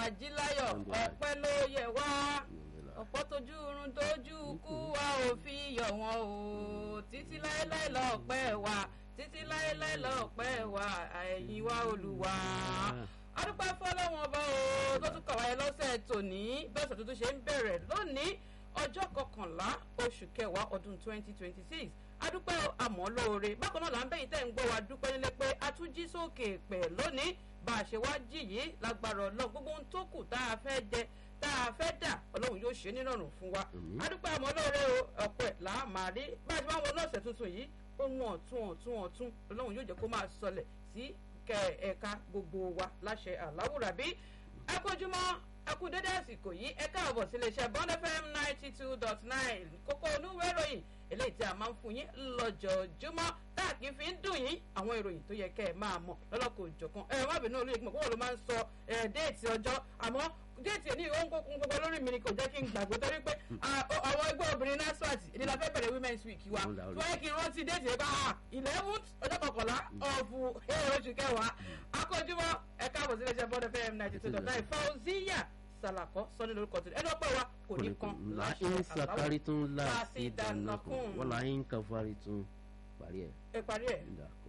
ajíláyọ̀ ọpẹ́ ló yẹ wá ọ̀pọ̀ tójú irun tójú kú wa ò fi yọ̀ wọ́n o títí láéláé lọ́ọ̀pẹ́ wa títí láéláé lọ́ọ̀pẹ́ wa ẹ̀yìn wa olùwà adúpẹ́ fọlọ́wọ́n ọba o tó tún kàwáyé lọ́sẹ̀ tòní bẹ́ẹ̀ sọ tuntun ṣe ń bẹ̀rẹ̀ lónìí ọjọ́ kọkànlá oṣù kẹwàá ọdún twenty twenty six adúpẹ́ àmọ́ lóore bákan náà là ń bẹ̀yìn tẹ́ ń gbọ́ wa dúpẹ́ nílé pé a tún jí sókè pẹ̀ lónìí bá a ṣe wá jì yìí lágbára ọlọ́run gbogbo ohun tó kù tá a fẹ́ jẹ tá a fẹ́ dà ọlọ́run yóò ṣe nírọ̀rùn fún wa adúpẹ́ àmọ́ lóore o ọ̀pọ̀ ẹ̀ là á máa rí bá a ṣe máa ń wọ lọ́sẹ̀ tuntun yìí ohun ọ̀tún ọ̀tún ọ̀tún ọlọ́run yóò jẹ́ kó máa sọlẹ̀ sí kẹ ẹ̀ka gbogbo wa láṣẹ àláwùrà bí akójúmọ́ akú dédé àsìkò yìí ẹ káàbọ̀ sí iléeṣẹ́ bond fm ninety two dot nine kókó onúwé ìròyìn eléyìí tí a máa ń fún yín lọ́jọ́júmọ́ tá a kì í fi ń dùn yín àwọn ìròyìn tó yẹ kẹ́ ẹ máa mọ̀ lọ́lọ́kọ̀ òjọ̀kan ẹ má bínú olóyè gbọ̀n kókò ló máa ń sọ déètì ọjọ́ àmọ́ déètì ní ìwọ̀n kókun gbogbo lórí mi ni kò jẹ́ kí n gbàgbé torí pé àwọn ẹgbẹ́ obìnrin nasfat ìdílé afẹ́ bẹ̀rẹ̀ women's week wa tí wọ́n yẹ kí n rántí déètì ẹ̀ bá eleven ọjọ́ kọkànlá ọ̀fù oṣù kẹwàá akójúmọ́ ẹ káàbọ̀ sí iléeṣẹ́ bond fm ninety two dot nine fauziya salakọ sọni lórúkọ tó ẹni ọpẹ wa kò ní kan láṣẹ sàkárí tún láti dáná kún wọn là ń kàfárí tún parí ẹ. ẹ parí ẹ.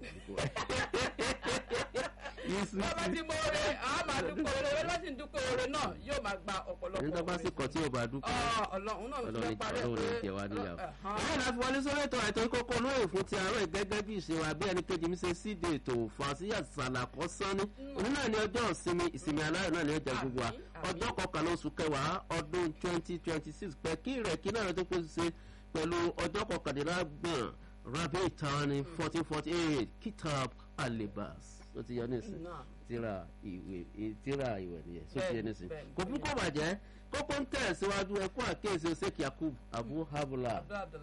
bàbá tí mo rẹ àwọn máa dúpọ̀ oore wẹ́n bá sì ń dúpọ̀ oore náà yóò máa gba ọ̀pọ̀lọpọ̀ nígbà bá sì kọ̀ tí o bá dúpọ̀ ọlọ́run náà ló ti parí ẹ ọlọ́run ní tiẹ̀ wá níyàwó. báyìí láti wọlé sórí ètò àìtó kókó lóye fún ti àárọ̀ gẹ́gẹ́ bí ìṣe wa bí ẹni kejì mi ṣe síde ètò fàṣíyà sàlàkọ́ sánni òní náà ní ọjọ́ ìsinmi ìsinmi aláyọ̀ náà ní ọjà gbogbo wa ọjọ́ kọkànlá oṣù kẹwàá ọdún twenty twenty six pẹ̀ kí rẹ̀ kí náà tó kó ṣe pẹ̀lú ọjọ́ kọkàndínlágbọ̀n rabi tani fourteen forty eight kitab alibas ó ti yọ nísìn tíra ìwé tíra ìwé nìyẹn só ti yọ nísìn kò fún kó bàjẹ́ kókó ń tẹ̀ síwájú ẹkún àkéèsí osek yakub abu habula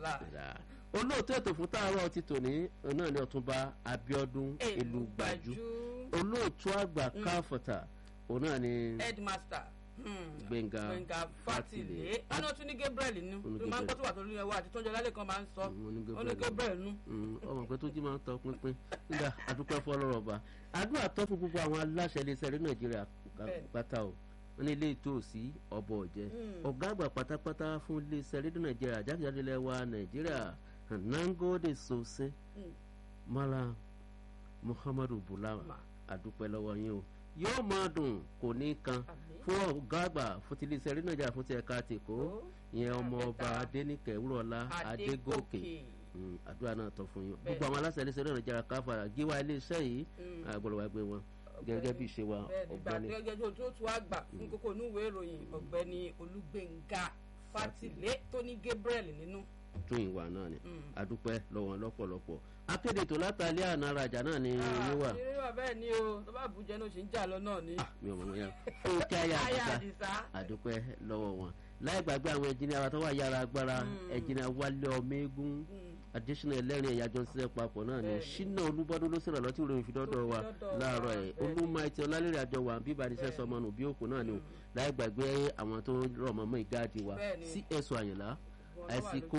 olóòtú ètò fún táàrọ̀ ti tòní náà ní ọ̀túnba abiodun elugbajú olóòtú àgbà káfọ̀tà òun náà ní. headmaster gbẹ̀ngà fatile ọ̀nà tún ní gabriel nù tó máa ń kọ́ tó wà tó lóyún ẹwà àti tó ń jẹ lálẹ́ kan máa ń sọ ó ní gabriel nù. ọmọ pé tó jí máa ń tọ pínpín nígbà àdúpẹ́ fọlọ́rọ̀ ọba àdúrà tọ́ fún gbogbo àwọn aláṣẹ iléeṣẹ́ rí nàìjíríà pátá o wọn ní ilé ìtòsí ọbọ ọjẹ ọgá àgbà pátápátá fún iléeṣẹ́ rédíò nàìjíríà jákèjádé ilẹ̀ wa nàìjíríà nangode sose mala muhammadu bulama àdúpẹ́ lọ́wọ́ yín o yóò máa dùn kò ní kan fún ọgá àgbà fún ti iléeṣẹ́ rí nàìjíríà fún ti ẹ̀ka tèkó ìyẹn ọmọ ọba adẹnikẹ wúrọ̀lá adégòkè àdúrà náà tọ́ fún yín gbogbo àwọn aláṣẹ iléeṣẹ́ rí nàìjíríà káfàrà gíwá iléeṣẹ́ yìí àgbọ̀dọ̀ wá gbé wọn gẹ́gẹ́ bí ìṣe wa ọ̀gbẹ́ni. bẹ́ẹ̀ni gẹ́gẹ́ tó tún àgbà fún kókó onúwèé ìròyìn ọ̀gbẹ́ni olúgbẹ̀ngà fatilé tó ní gabriel nínú tún ìwà náà ni adúpẹ́ lọ́wọ́ lọ́pọ̀lọpọ̀ akéde tó látàlẹ́ àná arajà náà ni yóò wà. ìrírí wà bẹ́ẹ̀ ni o tó bá bùjẹ́ ní o ṣe ń jà lọ náà ni. mi ò mọ̀ mọ́ yára fún kí ayé àdìsá adúpẹ́ lọ́wọ́ wọn láì gbàgbé àwọn ẹnjìnìá wa tó wà yára agbára ẹnjìnìá wálé ọmọ eégún additional ẹlẹ́rìn ẹ̀yà jọ ń ṣiṣẹ́ papọ̀ náà ni ṣínà olúbọ́dún ló sọ̀rọ̀ lọ́tí ìròyìn fìdọ́dọ̀ wa láàárọ̀ ẹ̀ olúmọ̀ẹ́tì ọlálẹ́rẹ̀ àjọ wa bíbá ní sẹ́sọ ọmọ nù bí òkú náà ni o láì gbàgbé àwọn tó rọ̀ mọ́mọ́ ìgáàdì wa cs àyìnlá àìsíkò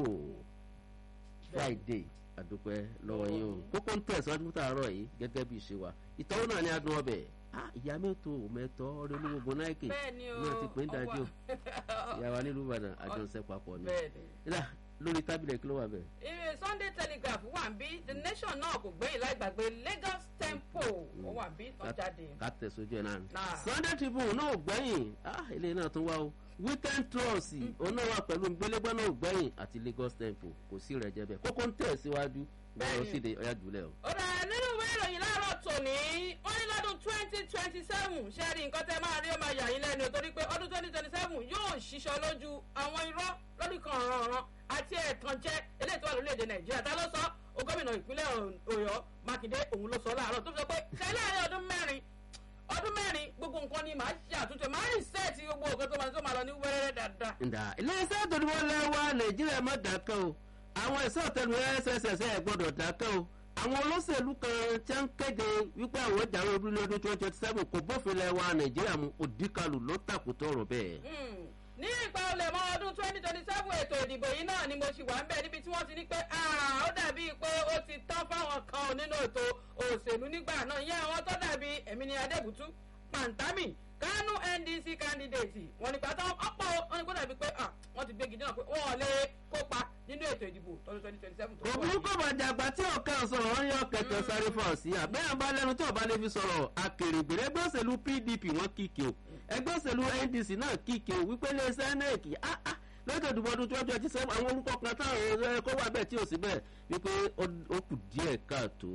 friday àdúpẹ́ lọ́wọ́ yín o kókó ń tẹ̀síwájú fún tààrọ̀ yìí gẹ́gẹ́ bí ìṣe wa ìtọ́wò náà ni adùn ọbẹ̀ ìyá mẹ́tò mẹ́tọ́ ọ̀rẹ́ olúgbogbo náìkì náà ti pè ń dájú ìyàwó nílùú ìbàdàn àjọṣe papọ̀ ni lórí tábìlì kí ló wà bẹ́ẹ̀. ìrìn sunday telegraph wà ń bí the nation náà kò gbẹ́yìn láì gbàgbé lagos tempo ó wà ń bí tó jáde. ká tẹ̀sójú ẹ̀ náà sunday tribune náà ò gbẹ́yìn eléyìí náà tún wá o weekend trust òun náà wà pẹ̀lú gbélégbọ́n náà ò gbẹ́yìn àti lagos tempo kò sí rẹ̀ jẹ́ bẹ́ẹ̀ kókó ń tẹ̀ síwájú bẹ́ẹ̀ ló sì dé ọ̀yá jùlẹ̀ o. ó dà nínú ìwé ìròyìn láàárọ̀ tòní wọ́n ní lọ́dún twenty twenty seven ṣé rí nǹkan tẹ́ máa rí ó máa yà yín lẹ́nu torí pé ọdún twenty twenty seven yóò ṣiṣọ́ lójú àwọn irọ́ lórí kan ọ̀ràn àti ẹ̀tàn jẹ́ eléyìí tó wà lórílẹ̀‐èdè nàìjíríà tá ló sọ ó gómìnà ìpínlẹ̀ ọ̀yọ́ mákindé òun ló sọ láàárọ̀ tó sọ pé ṣe láàárín ọdún mẹ́rin ọdún mẹ́rin gbogbo nǹkan ni màá ṣe àtúnṣe màá rìn sẹ́ẹ̀tì gbogbo nǹkan tó máa tó máa lọ ní wẹ́rẹ́rẹ́ dáadáa. ǹda iléeṣẹ́ ìtòdìbò lẹ́wà nàìjíríà má dákẹ́ o àwọn ẹ̀sọ́ ọ̀tẹ̀lù sss ẹ̀ gbọ́dọ̀ dákẹ́ o àwọn olóṣèlú kan tí ń kéde wípé àwọn ìjàwé orílẹ̀ ọdún twenty twenty seven kò bófin lẹ́wà nàìjíríà mu òdìkalù ló tàkùtọ̀ ọ̀rọ̀ bẹ́ẹ̀. ní ìgbà olè mọ ọdún twenty twenty seven ètò ìdìbò yìí náà ni mo ṣì wà ń bẹ níbi tí wọ́n ti ní pé ó dàbí pé ó ti tán fáwọn kan nínú ètò òṣèlú nígbà náà yẹn àwọn tó dàbí ẹ̀mí ni adébùtú pàǹtámì kánú ndc candidate wọn ní pátá ọ̀pọ̀ wọn ní kó dàbí pé wọ́n ti gbégi náà pé wọ́n ò lè kópa nínú ètò ìdìbò tọdún twenty twenty seven tó wà òbúrú kò bá jàgbá tí ọ̀kan sọ̀rọ̀ wọ́n yọ kẹ̀kẹ́ sáré fọ̀ sí àbẹ́ àbá lẹ́nu tí ọba lè fi sọ̀rọ̀ akèrègbèrè ẹgbẹ́ òṣèlú pdp wọ́n kíkì o ẹgbẹ́ òṣèlú ndc náà kíkì o wípé lè sẹ́nẹ̀kì lọ́jọ́ ìdìbò ọdún twenty twenty seven àwọn orúkọ kan táwọn kó wà bẹ́ẹ̀ tí ò sí bẹ́ẹ̀ wípé ó kù díẹ̀ káàtó.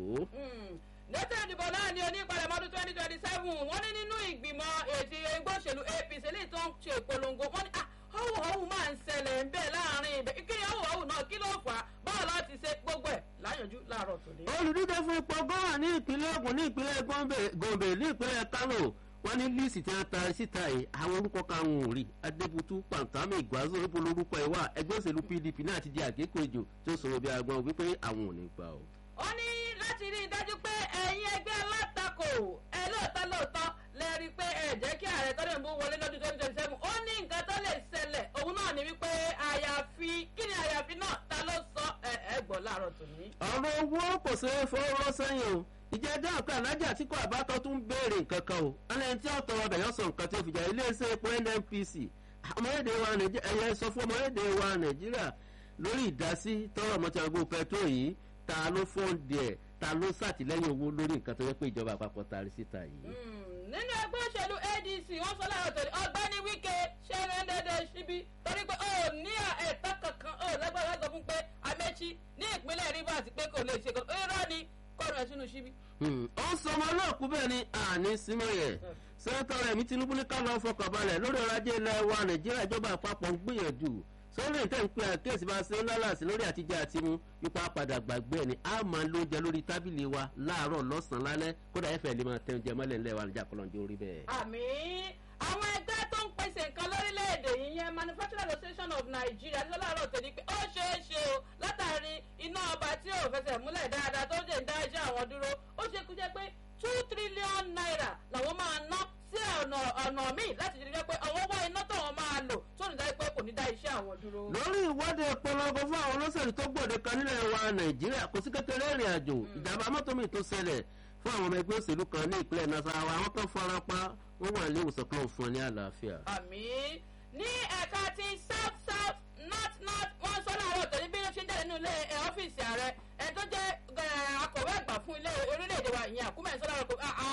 lẹ́tọ̀ ìdìbò náà ni onípalẹ̀mọ́ ọdún twenty twenty seven wọ́n ní nínú ìgbìmọ̀ ètò ẹgbẹ́ òṣèlú apc lè tó ń ṣe ìpolongo wọ́n ní ọ̀hún ọ̀hún máa ń ṣẹlẹ̀ ń bẹ̀ láàrin ibẹ̀ kí ni ọ̀hún ọ̀hún náà kí ló fà á báwo láti ṣe gbogbo ẹ̀ láyànjú láàárọ̀ tòní. olùdíje fún ipò gọ́wà ní ìpínlẹ̀ ogun ní ìpínlẹ̀ gombe ní ìpínlẹ̀ kano wọ́n ní líìsì tí wọ́n ta síta yìí àwọn orúkọ karùn-ún ò rí adébútú pàǹtámì ìgbàzó níbo lórúkọ ẹ̀ wà ẹgbẹ́ òṣèlú pdp náà ti di àgékò ejò tó sọ̀rọ̀ bí agbọ̀n wípé àwọn ò ní gbà o. ó ní láti rí i dájú pé ẹ̀yin ẹgbẹ́ alátakò ẹ lóòótọ́ lóòótọ́ lẹ rí i pé ẹ jẹ́ kí ààrẹ tọ́lẹ̀ ń bó wọlé lọ́dún twenty twenty seven ó ní nǹkan tó lè ṣẹlẹ̀ òun náà ní wípé àyàfi kí ni àyàfi náà ta ló sọ ẹ ẹ gbọ́ láàárọ̀ tòní. ọ̀rọ̀ owó kò ṣeé fọwọ́ sẹ́yìn o ìjẹ́jọ́ ọ̀kan alájà tí kò àbátọ́ tún béèrè nǹkan kan o alẹ́ tí ó tọrọ bẹ̀yọ̀ sọ nǹkan tí ó fi jà iléeṣẹ́ epo nnpc ọmọlédè wa nàìjíríà ẹ̀yẹ sọ fún ọmọlédè wa nàìjíríà lórí ìdásí tọrọ mọ́tàgbó pẹ̀tró yìí ta ló fọ́ǹdì ẹ̀ ta ló sàtìlẹ́yìn owó lórí nǹkan tó yẹ pé ìjọba àpapọ̀ taari síta yìí. nínú ẹgbẹ́ òṣèlú adc wọ́n sọ láàárọ̀ tòní ọgbẹ́ni wíkẹ́ ṣẹ́rẹ́ dẹ́dẹ́ síbí torí pé ó ní ẹ̀tọ́ kankan ó lágbára sọ fún pé amẹ́chí ní ìpínlẹ̀ rivers pé kò lè ṣe kankan irọ́ ni kọ́ọ̀rọ̀ ẹ̀ sínú síbí. ó ń sọmọ olóòkú bẹ́ẹ̀ ni àní símọ́ yẹn sẹ́ńtọ̀ rẹ̀ mi tinubu ní ká lọ́ọ́ fọkànbalẹ̀ lórí ọrọ̀ ajé ilẹ̀ wa nàìjíríà ìjọba àpapọ̀ ń gbìyànjú sórí ìtẹ́ ń pe àkíyèsí bá ṣe ń lálàsí lórí àtijọ́ àti mu ipa padà gbàgbé ẹ̀ ni a máa ló jẹ lórí tábìlì wa láàárọ̀ lọ́sàn-án lálẹ́ kódà ẹ̀fẹ̀ lè máa tẹ̀jẹ̀ mọ́lẹ̀ ńlẹ̀ wa níjà kọlọ́njẹ́ orí bẹ́ẹ̀. àmì àwọn ẹgbẹ́ tó ń pèsè nǹkan lórílẹ̀‐èdè yìí yẹn manufacturing association of nigeria ní láàárọ̀ tẹ̀lé pé ó ṣeé ṣe o látàrí iná ọba tí ò fẹsẹ̀ múlẹ̀ dáadáa tó dé ń dá iṣẹ́ àwọn dúró ó ṣe kú jẹ́ pé two trillion naira làwọn máa ná sí ọ̀nà ọ̀nà míì láti rí i pé àwọn owó iná táwọn máa lò tó ní dájú pé kò ní dá iṣẹ́ àwọn dúró. lórí ìwọ́de ìpolongo fún àwọn olóṣèlú tó gbòde kan nílẹ̀ wa nàìjíríà kò sí kékeré ìrìn àjò ìjàmbá mọ́tò mi tó ṣẹlẹ̀ fún àwọn ọmọ ẹgbẹ́ òṣèlú kan ní ìpínlẹ̀ nasarawa àwọn kan fara pa wọ́n wà ní ìwòsàn kan fún ọ ní àlàáfíà. àmì ní ẹ̀ka ti south south north north wọ́n sọ láàárọ̀ tòní bí ó ṣe ń jáde nínú ilé ọ́fíìsì ààrẹ ẹni tó jẹ́ akọ̀wé àgbà fún ilé orílẹ̀-èdè wa ìyẹn àkúmẹ̀ sọ láàárọ̀ pé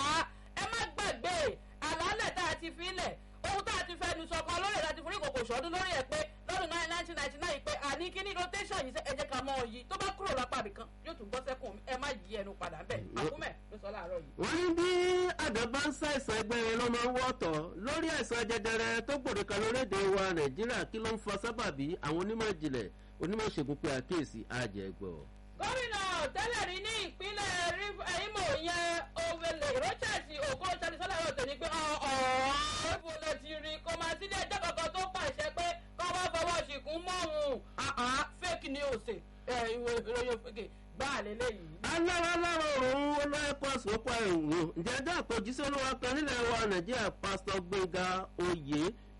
ẹ má gbàgbé àlàálẹ̀ tá a ti fi lẹ̀ ohun tá a ti fẹnu sọ kan lórí ẹ̀ láti forí kòkò sọ́dún lórí ẹ̀ pé lọ́dún nineteen ninety nine pé àní kíní rotation yìí ẹ jẹ́ ká mọ òyì tó bá kúrò lápá àbìkan yóò tún gbọ́ sẹ́kùn ẹ má yí ẹnu padà bẹ́ẹ̀ àkúmẹ̀ ló sọ láàárọ̀ yìí. wọ́n ní bí àdàbà ń ṣàìsàn ẹgbẹ́ rẹ ló máa ń wọ́tọ̀ lórí àìsàn jẹjẹrẹ tó gbòde kan lórílẹ̀‐èdè wa nàìjíríà kí ló ń fa sábàbí àwọn onímọ̀ ìjìnlẹ̀ onímọ̀ ìṣègùn pé àkíyèsí àjẹgbọ̀. gómìnà tẹ́lẹ̀ rí ní ìpínlẹ̀ imo yẹn ovele rochas oko salisala yóò tẹ̀lé pé ọ̀ọ́ ibo lè ti rí kó máa sílé ẹjọ́ kankan tó pàṣẹ pé kọ́ wá fọwọ́ ṣìkún mọ́ òun fake news ìwé ìròyìn fake gbá lélẹ́yìí. alára alára òun olóyèkọ́ àsopọ̀ ẹ̀wọ̀n ǹjẹ́ dáàpọ̀ jíṣẹ́ olúwa kan nílẹ̀ wa nàìjíríà pásítọ̀ gbẹ̀ngà oyè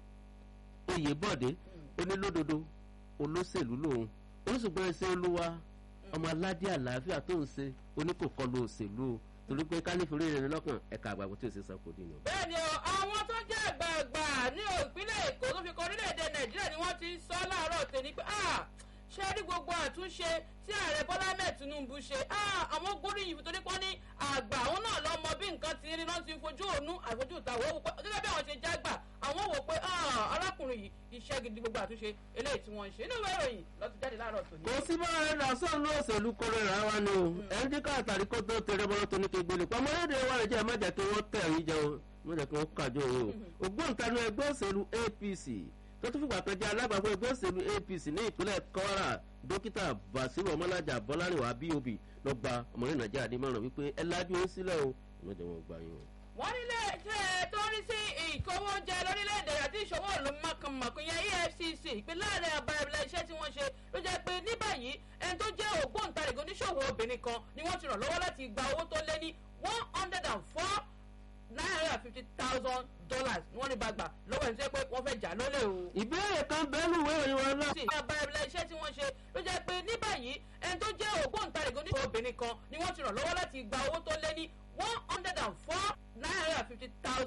oyèbọ̀dé onílódodo olóṣèlú lòun oníṣùgbọ́n ẹsẹ̀ olúwa ọmọ aládé àlàáfíà tó ń ṣe oníkòkọlù òṣèlú o torí pé kálífìrí rẹ̀ lọ́kàn ẹ̀ka àgbàgbọ́ tí ò ṣe sọ kò dínà. bẹ́ẹ̀ni o àwọn tó jẹ́ àgbààgbà ní ìpínlẹ̀ èkó tó fi kọ orílẹ̀-èdè nàìjíríà ni wọ́n ti sọ láàárọ̀ tèmi pé ṣé rí gbogbo àtúnṣe tí ààrẹ bọ́lá mẹ́ẹ̀ tinubu ṣe àwọn gbóríyìn torí pọ́n ní àgbà àwọn náà lọ mọ bí nǹkan ti rí náà ti ń fojú òun àfojú ìta wọ́n wò pé gẹ́gẹ́ bí àwọn ṣe jágbà àwọn wò pé arákùnrin yìí iṣẹ́ gidi gbogbo àtúnṣe eléyìí tí wọ́n ń ṣe nínú ìwé ìròyìn lọ́tún jáde láàárọ̀ tòní. kò sí bá rẹ là sọ́ọ̀ ní òṣèlú kọrẹ́ rà wá ni o ẹni tí káàtàrí kó tó tẹrẹ bọ́lá tó ní kí gbélé pamọ́ lédè wa rẹ̀ jẹ́ má jẹ́ kí wọ́n tẹ̀ ẹ̀yìn jẹun má jẹ́ kí wọ́n kàjọ òun o ògbóǹtarì ẹgbẹ́ òṣèlú apc tó tún fìgbà kan jẹ́ alábàápọ̀ ẹgbẹ́ òṣèlú apc ní ìpínlẹ̀ kwara dókítà basiru ọmọlájà bọ́lárìnwá bob lọ gba ọmọlẹ́ nàìjíríà ní mọ̀ràn wípé ẹ lájú ó sílẹ̀ o ìmọ̀jẹ̀ wọn gbà yín o. wọ́n nílé iṣẹ́ tó ń rí sí ìkówójẹ lórílẹ̀‐èdè àti ìṣòwò ìlú mọ̀kànmọ̀kàn yẹn efcc ìpínlẹ̀ ààrẹ àbáyọ̀bẹ̀lẹ̀ iṣẹ́ tí wọ́n ṣe ló jẹ́ pé ní báyìí ẹni tó jẹ́ ògbóǹtarìgì oníṣòwò obìnrin kan ni wọ́n ti ràn lọ́wọ́ láti gba owó tó lé ní one hundred and four nine hundred and fifty thousand dollars ni wọ́n ní bá gbà lọ́wọ́ ẹni tó yẹ pé wọ́n fẹ́ jà lólè o. ìbéèrè kan bẹ́ẹ̀ lù wẹ́rẹ́ wọn náà. sí àbáyọ̀bẹ̀lẹ̀ iṣẹ́ tí wọ́n ṣe ló jẹ́ pé ní báyìí ẹni tó jẹ́ ògbóǹtarìgì oníṣòwò obìnrin kan ni wọ́n ti ràn lọ́wọ́ láti gba owó tó lé ní one hundred and four nine hundred and fifty thousand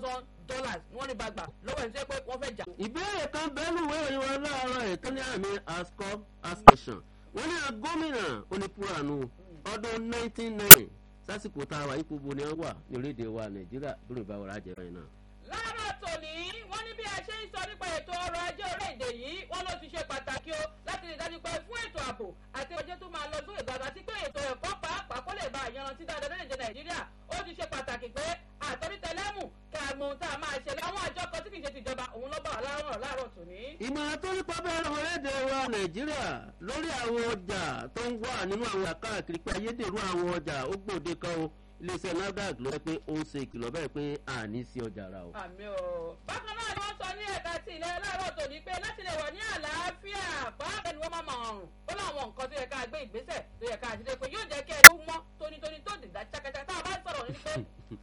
dollars ni wọ́n ní bàgbà lọ́wọ́ ẹni tó yẹ pé wọ́n fẹ́ jà. ìbéèrè kan bẹ́ẹ̀lú ìwé ìròyìn wa láàárọ̀ ẹ̀ tó ní àmì ascop ascension wọ́n ní gómìnà onípùrànù ọdún 1990 sásìkò tá a wà ipò bo ni wọ́n wà ní orílẹ̀-èdè wa nàìjíríà lórí ìbáwọ̀ rájẹ̀ báyìí náà. láàárọ̀ tòní wọ́n ní bí a ṣe ń sọ nípa ètò ọrọ̀ ajé orílẹ̀-èdè yìí wọ́n ló ti ṣe pàtàkì o láti rí dájú pé fún ètò ààbò àti ọjọ́ tó máa lọ sókè gbàgbà àti pé ètò ẹ̀kọ́ pàápàá kó lè bá àyànrántí dáadáa lórílẹ̀-èdè nàìjíríà ó ti ṣe pàtàkì pé àtọ́nítẹ̀lẹ́mù ká mọ ohun tá a máa ṣẹlẹ̀ àwọn àjọ kan tí kì í ṣe tìjọba òun ló bá wà láàárọ̀ láàárọ̀ tòní. ìmọ̀ràn tó ní pábẹ́rẹ́ orílẹ̀-èdè wa nàìjíríà lórí àwọn ọjà tó ń wà nínú àwọn àkáàkiri pé ayédèrú àwọn ọjà ó gbòde kan o iléeṣẹ́ nafdac ló rẹ pé ó ń ṣe ìkìlọ̀ bẹ́ẹ̀ pé àní sí ọjà ra o. àmì o bákan náà ni wọ́n sọ ní ẹ̀ka ti ilẹ̀ láàárọ̀ tòní pé láti lè wà ní àlàáfíà pàápàá ni wọ́n máa máa rùn ó láwọn nǹkan tó yẹ ká gbé ìgbésẹ̀ tó yẹ ká àṣìṣe pé yóò jẹ́ kí ẹ tó mọ́ tónítóní tó dìgbà ṣàkàṣà tá a bá sọ̀rọ̀ ní pé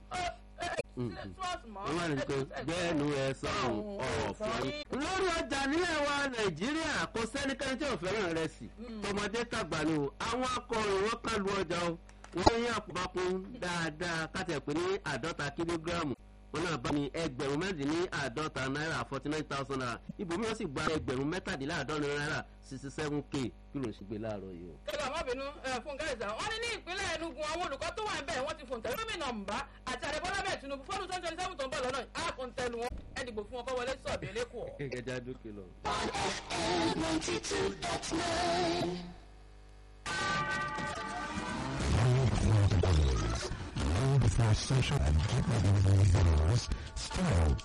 wọ́n wà ní pé gbẹ́nu ẹ sọ̀rùn ọ̀fọ̀ yìí. lórí ọjà nílẹ̀ wa nàìjíríà kò sẹ́nikẹ́ni tí ò fẹ́ràn rẹ̀ sí tọmọdé tàgbà ni o àwọn akọrin wọn kà lu ọjà o wọ́n yín àpapọ̀ dáadáa kátẹ̀ pé ní àádọ́ta kílógíráàmù wọn náà bá ní ẹgbẹ̀rún mẹ́rin ní àádọ́ta náírà forty nine thousand naira ibòmí wọn sì gba ẹgbẹ̀rún mẹ́tàdínláàádọ́rin náírà sixty seven k kí ló ń ṣègbè láàárọ̀ yìí o. kẹlẹ ọmọbìnrin fún gáìsà wọn ní ní ìpínlẹ̀ enugu àwọn olùkọ́ tó wà ń bẹ̀ wọ́n ti fòǹtẹ̀ gómìnà mbà àti àdébọ́lá bẹ́ẹ̀ tinubu fọ́dún twenty twenty seven tó ń bọ̀ lọ́nà á fòǹtẹ̀lù wọn ẹ dìbò fún ọkọ wọlé sọ̀bì lẹ́kọ̀ọ́. gẹ́gẹ́ dókè lọ. on FM 92.9. Long before social and get ready with yours, still